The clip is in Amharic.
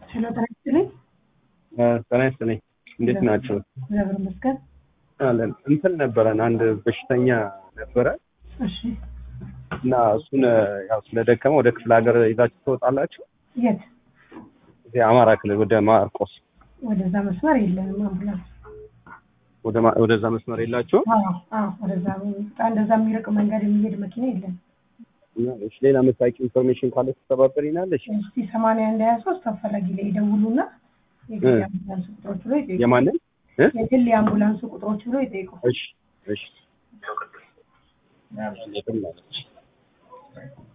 ሄሎ ጤና ይስጥልኝ። ጤና ይስጥልኝ። እንዴት ናቸው? እግዚአብሔር ይመስገን። አለን እንትን ነበረን አንድ በሽተኛ ነበረ እሺ እና እሱን ያው ስለደከመ ወደ ክፍለ ሀገር ይዛችሁ ትወጣላችሁ? የት? እዚህ አማራ ክልል ወደ ማርቆስ ወደዛ መስመር የለንም አምቡላንስ። ወደ ማ- ወደዛ መስመር የላችሁም? አዎ አዎ፣ ወደዛ በጣም እንደዛ የሚርቅ መንገድ የሚሄድ መኪና የለም። እና እሺ፣ ሌላ የምታውቂው ኢንፎርሜሽን ካለ ትተባበሪናለሽ? እስቲ ሰማንያ አንድ ሀያ ሶስት አፈላጊ ላይ ይደውሉና የግል የአምቡላንስ ቁጥሮች ብሎ ይጠይቁ። የማንን እ? የግል የአምቡላንስ ቁጥሮች ብሎ ይጠይቁ። እሺ እሺ